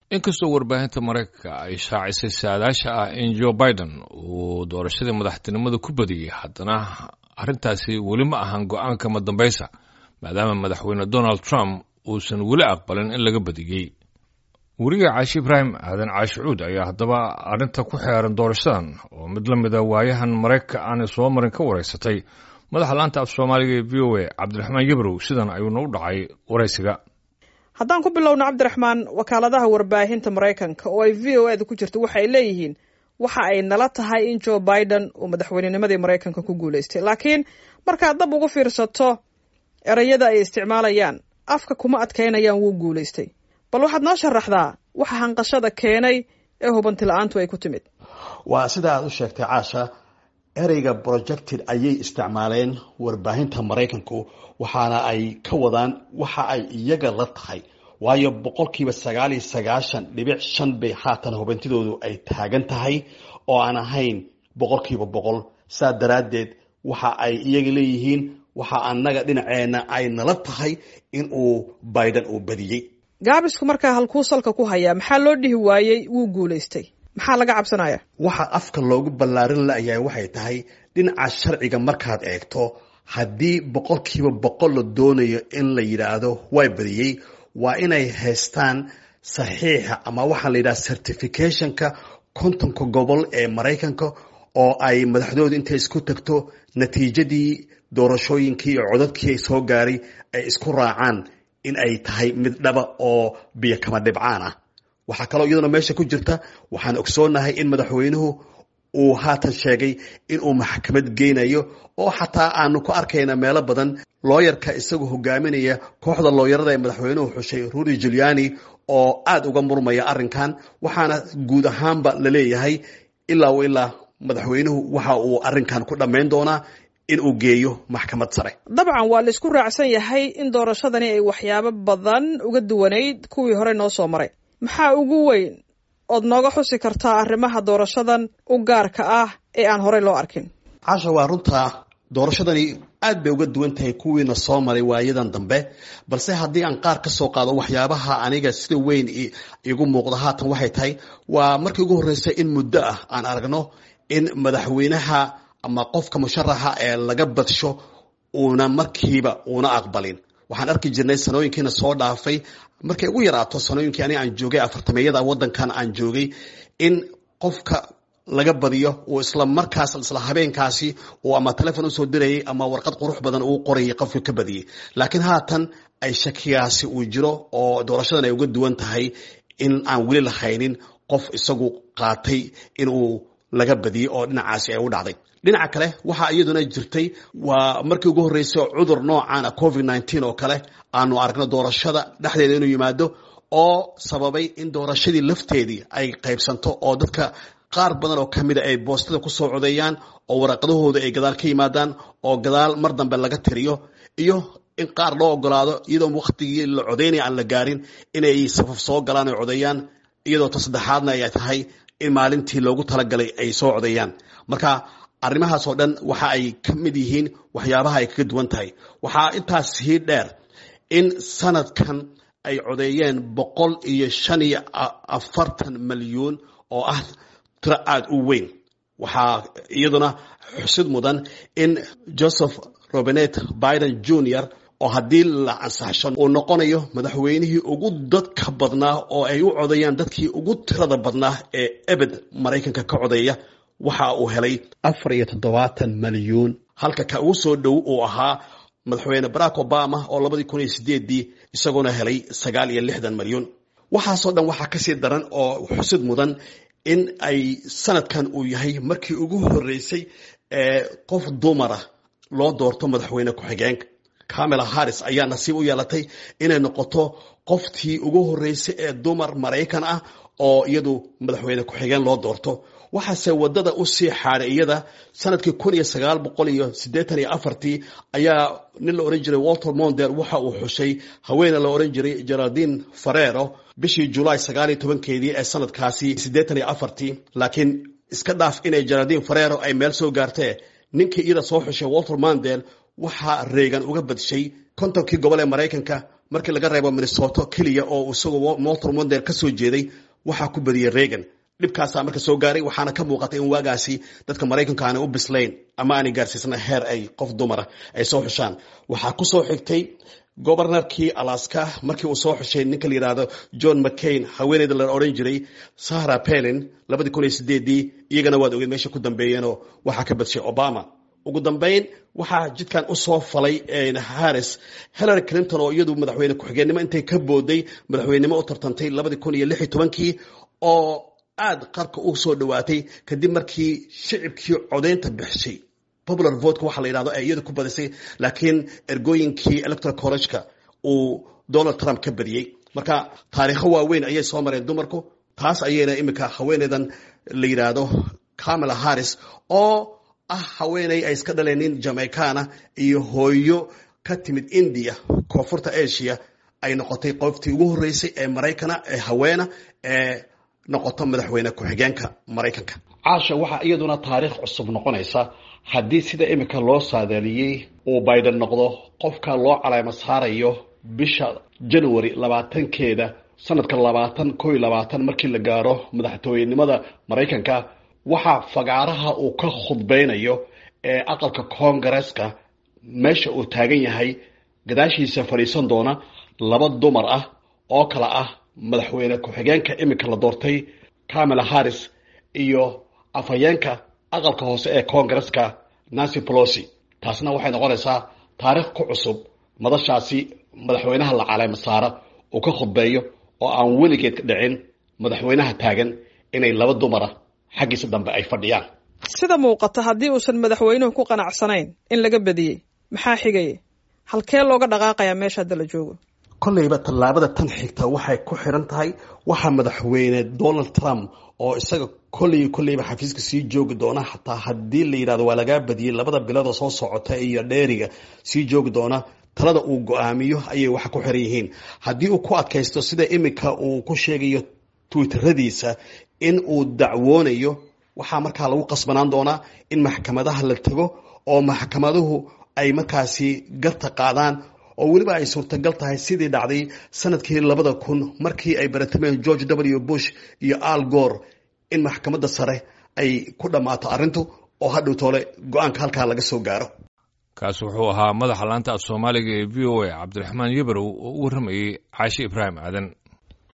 inkastoo warbaahinta maraykanka ay shaacisay saadaasha ah in joe biden uu doorashadii madaxtinimada ku badiyey haddana arrintaasi weli ma ahan go-aanka madambaysa maadaama madaxweyne donald trump uusan weli aqbalin in laga badiyey weriga caashi ibraahim aadan caashicuud ayaa haddaba arrinta ku xeeran doorashadan oo mid la mida waayahan maraykanka aanay soo marin ka waraysatay madaxa laanta af soomaaliga ee v o a cabdiraxmaan yabrow sidan ayuuna u dhacay waraysiga haddaan ku bilowno cabdiraxmaan wakaaladaha warbaahinta maraykanka oo ay v o eda ku jirto waxay leeyihiin waxa ay nala tahay in joe biden uu madaxweynenimadii maraykanka ku guulaystay laakiin markaad dab ugu fiirsato ereyada ay isticmaalayaan afka kuma adkaynayaan wuu guulaystay bal waxaad noo sharaxdaa waxa hanqashada keenay ee hubanti la-aantu ay ku timid waa sida aad u sheegtay caasha ereyga projected ayay isticmaaleen warbaahinta maraykanku waxaana ay ka wadaan waxa ay iyaga la tahay waayo boqolkiiba sagaal iyo sagaashan dhibic shan bay haatan hubantidoodu ay taagan tahay oo aan ahayn boqolkiiba boqol saa daraaddeed waxa ay iyaga leeyihiin waxa annaga dhinaceena ay nala tahay in uu biden uu badiyey gaabisku markaa halkuu salka ku hayaa maxaa loo dhihi waayey wuu guulaystay maxaa laga cabsanaya waxa afka loogu ballaarin la-yahay waxay tahay dhinaca sharciga markaad eegto haddii boqolkiiba boqol la doonayo in la yidhaahdo way badiyey waa inay haystaan saxiixa ama waxaa la yidhaha certificationka kontonka gobol ee maraykanka oo ay madaxdoodu intay isku tagto natiijadii doorashooyinkii iyo codadkii ay soo gaaray ay isku raacaan in ay tahay mid dhaba oo biyo kama dhibcaan ah waxaa kaloo iyaduna meesha ku jirta waxaan ogsoonahay in madaxweynuhu uu haatan sheegay inuu maxkamad geynayo oo xataa aanu ku arkayna meelo badan looyarka isagoo hogaaminaya kooxda looyarada ee madaxweynuhu xushay rudy juliani oo aada uga murmaya arrinkan waxaana guud ahaanba la leeyahay ilaa u ilaa madaxweynuhu waxa uu arrinkan ku dhammayn doonaa in uu geeyo maxkamad sare dabcan waa la isku raacsan yahay in doorashadani ay waxyaabo badan uga duwanayd kuwii hore noo soo maray maxaa ugu weyn ood nooga xusi kartaa arrimaha doorashadan u gaarka ah ee aan horey loo arkin casha waa runta doorashadani aad bay uga duwan tahay kuwiina soo maray waayadan dambe balse haddii aan qaar ka soo qaado waxyaabaha aniga sida weyn igu muuqda haatan waxay tahay waa markii ugu horreysay in muddo ah aan aragno in madaxweynaha ama qofka musharaxa ee laga badsho uuna markiiba uuna aqbalin waxaan arki jirnay sanooyinkiina soo dhaafay markay ugu yaraato sanooyinkii ani aan joogay afartameeyada wadankan aan joogay in qofka laga badiyo uu isla markaas isla habeenkaasi uu ama telefon usoo dirayay ama warqad qurux badan uu qorayay qofka ka badiyey laakiin haatan ay shakigaasi uu jiro oo doorashadan ay uga duwan tahay in aan weli lahaynin qof isagu qaatay inuu laga badiyey oo dhinacaasi ay u dhacday dhinaca kale waxaa iyaduna jirtay waa markii ugu horreysay cudur noocan a covid nneteen oo kale aanu aragno doorashada dhexdeeda inuu yimaado oo sababay in doorashadii lafteedii ay qaybsanto oo dadka qaar badan oo ka mida ay boostada kusoo codeeyaan oo waraqadahooda ay gadaal ka yimaadaan oo gadaal mar dambe laga tiriyo iyo in qaar loo ogolaado iyadoo waktigii la codeynaya aan la gaarin inay safaf soo galaan oo codeeyaan iyadoo ta saddexaadna ay tahay in maalintii loogu talagalay ay soo codeeyaan marka arrimahaas oo dhan waxa ay ka mid yihiin waxyaabaha ay kaga duwan tahay waxaa intaas sii dheer in sanadkan ay codeeyeen boqol iyo shan iyo afartan malyuun oo ah tiro aada u weyn waxaa iyaduna xusid mudan in joseph robinet biden junior oo haddii la ansaxsho uu noqonayo madaxweynihii ugu dadka badnaa oo ay u codeeyaan dadkii ugu tirada badnaa ee ebed maraykanka ka codeeya waxa uu helay afar iyo toddobaatan malyuun halka ka ugu soo dhow uu ahaa madaxweyne barack obama oo labadii kun iyo sideedii isagoona helay sagaal iyo lixdan malyuun waxaasoo dhan waxaa kasii daran oo xusid mudan in ay sanadkan uu yahay markii ugu horreysay ee qof dumara loo doorto madaxweyne ku-xigeenka camela harris ayaa nasiib u yeelatay inay noqoto qoftii ugu horreysay ee dumar maraykan ah oo iyadu madaxweyne ku-xigeen loo doorto waxaase wadada usii xaaday iyada sanadkii kun iyo sagaal boqol iyo siddeetan iyo afartii ayaa nin la ohan jiray walter monder waxa uu xushay haweene la ohan jiray geraldine farero bishii julaay sagaal iyo tobankeedii ee sanadkaasi siddeetan iyo afartii laakiin iska dhaaf inay geraldine farero ay meel soo gaartee ninkii iyada soo xushay walter mondel waxaa reegan uga badshay kontonkii gobol ee maraykanka markii laga reebo minnesota keliya oo isagoo moltor wonder ka soo jeeday waxaa ku badiyey reagan dhibkaasaa marka soo gaaray waxaana ka muuqatay in waagaasi dadka maraykanka aanay u bislayn ama aanay gaarsiisna heer ay qof dumara ay soo xushaan waxaa ku soo xigtay gobornarkii alaska markii uu soo xushay ninka la yidhaahdo john mccain haweeneyda la odhan jiray sahra pelin labadii kun iyo sideedii iyagana waad ogeed meesha ku dambeeyeenoo waxaa ka badshay obama ugu dambeyn waxaa jidkan usoo falay harris hillary clinton oo iyadu madaxweyne ku-xigeenimo intay ka booday madaxweynenimo u tartantay labadii kun iyo lix iyo tobankii oo aada qarka u soo dhawaatay kadib markii shicibkii codeynta bixisay popular votka waxa la yidhahdo ay iyadu ku badisay laakiin ergooyinkii electoral college-ka uu donald trump ka badiyey marka taariikho waaweyn ayay soo mareen dumarku taas ayayna iminka haweeneydan la yidhaahdo camala harris oo ah haweeney ay iska dhaleen nin jamaicana iyo hooyo ka timid india koonfurta asia ay noqotay qoftii ugu horreysay ee maraykana ee haweena ee noqoto madaxweyne ku-xigeenka maraykanka caasha waxaa iyaduna taariikh cusub noqonaysa haddii sida iminka loo saadaaliyey uu biden noqdo qofka loo caleemo saarayo bisha january labaatankeeda sanadka labaatan ko iyo labaatan markii la gaaro madaxtooyenimada maraykanka waxaa fagaaraha uu ka khudbeynayo ee aqalka koongareeska meesha uu taagan yahay gadaashiisa fadhiisan doona laba dumar ah oo kale ah madaxweyne ku-xigeenka iminka la doortay camala harris iyo afhayeenka aqalka hoose ee koongareska nancy polosi taasna waxay noqonaysaa taariikh ku cusub madashaasi madaxweynaha la caleema saara uu ka khudbeeyo oo aan weligeed ka dhicin madaxweynaha taagan inay laba dumara xaggiisa dambe ay fadhiyaan sida muuqata haddii uusan madaxweynuhu ku qanacsanayn in laga badiyey maxaa xigaya halkee looga dhaqaaqayaa meesha hadda la joogo kolleyba tallaabada tan xigta waxay ku xiran tahay waxaa madaxweyne donald trump oo isaga kolley kolleyba xafiiska sii joogi doona xataa haddii la yidhahdo waa lagaa badiyey labada biloodoo soo socota iyo dheeriga sii joogi doona talada uu go-aamiyo ayay waxa ku xiran yihiin haddii uu ku adkaysto sida iminka uu ku sheegayo twitteradiisa in uu dacwoonayo waxaa markaa lagu qasbanaan doonaa in maxkamadaha la tago oo maxkamaduhu ay markaasi garta qaadaan oo weliba ay suurtagal tahay sidii dhacday sanadkii labada kun markii ay baratameen george w bush iyo al gor in maxkamadda sare ay ku dhammaato arrintu oo hadhow toole go-aanka halkaa laga soo gaaro kaas wuxuu ahaa madaxa laanta af soomaaliga ee v o a cabdiraxmaan yebarow oo u warramayey caashi ibraahim aadan